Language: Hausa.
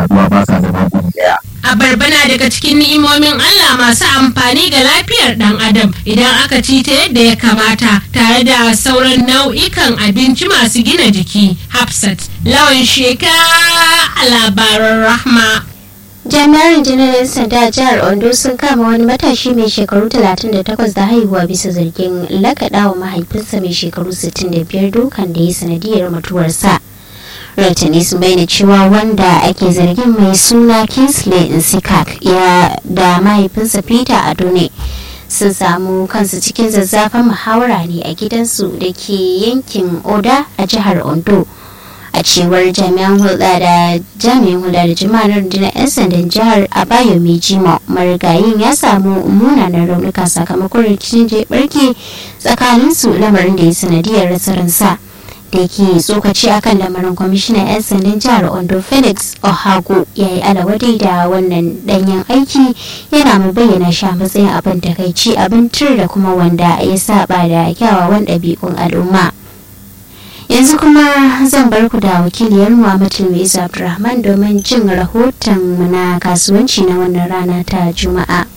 haɗuwa ba sa zama guri ɗaya Abarba na daga cikin ni'imomin Allah masu amfani ga lafiyar ɗan adam idan aka ci ta yadda ya kamata tare da sauran nau'ikan abinci masu gina jiki. Hafsat, lawan sheka a labaran rahma. jami'ar rundunar 'yan sanda a jihar ondo sun kama wani matashi mai shekaru 38 da haihuwa bisa zargin lakaɗa wa mahaifinsa mai shekaru 65 dukan da ya sanadiyar mutuwarsa rahotanni sun bayyana cewa wanda ake zargin mai suna kingsley nsikak ya da mahaifinsa peter adone sun samu kansu cikin zazzafan muhawara ne a gidansu da ke yankin oda a jihar ondo a cewar jami'an hulɗa da jami'in hulɗa da jama'ar rundunar 'yan sandan jihar abayo mai jima marigayin ya samu munanan raunuka sakamakon rikicin da ya barke tsakanin su lamarin da ya sanadiyar rasa ransa da yake tsokaci akan lamarin kwamishinan 'yan sandan jihar ondo felix ohago ya yi alawadai da wannan danyen aiki yana mai bayyana shi a matsayin abin takaici abin tur da kuma wanda ya saba da kyawawan ɗabi'un al'umma yanzu kuma zan bar ku da wakiliyar Muhammadu Mai Abdulrahman domin jin rahoton na kasuwanci na wannan rana ta Juma'a.